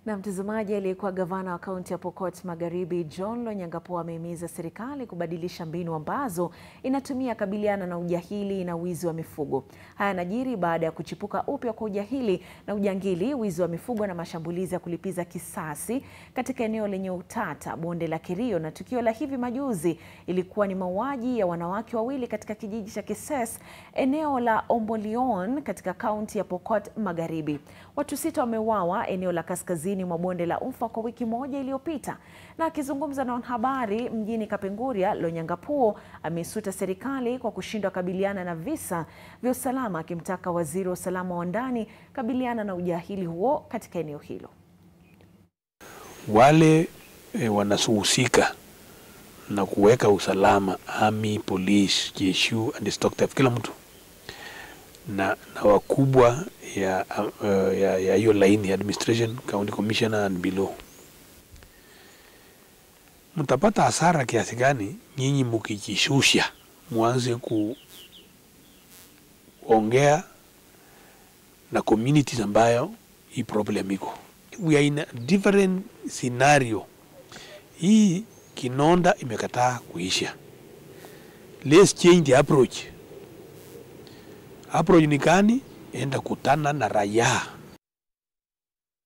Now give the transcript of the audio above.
Na mtazamaji, aliyekuwa gavana wa kaunti ya Pokot Magharibi John Lonyangapuo amehimiza serikali kubadilisha mbinu ambazo inatumia kabiliana na ujahili na wizi wa mifugo. Haya yanajiri baada ya kuchipuka upya kwa ujahili na ujangili, wizi wa mifugo na mashambulizi ya kulipiza kisasi katika eneo lenye utata, bonde la Kerio, na tukio la hivi majuzi ilikuwa ni mauaji ya wanawake wawili katika kijiji cha Kises, eneo la Ombolion katika kaunti ya Pokot Magharibi. Watu sita wameuawa eneo la kaskazini mwa bonde la Ufa kwa wiki moja iliyopita. Na akizungumza na wanahabari mjini Kapenguria, Lonyangapuo ameisuta serikali kwa kushindwa kabiliana na visa vya usalama, akimtaka waziri wa usalama wa ndani kabiliana na ujahili huo katika eneo hilo. Wale e, wanahusika na kuweka usalama, army, police, JSU and stock theft, kila mtu na, na wakubwa ya uh, ya ya hiyo laini ya administration county commissioner and below, mtapata hasara kiasi gani nyinyi mkijishusha mwanze kuongea na communities ambayo hii problem iko. We are in a different scenario. Hii kinonda imekataa kuisha. Let's change the approach. Approach ni gani? Enda kutana na raia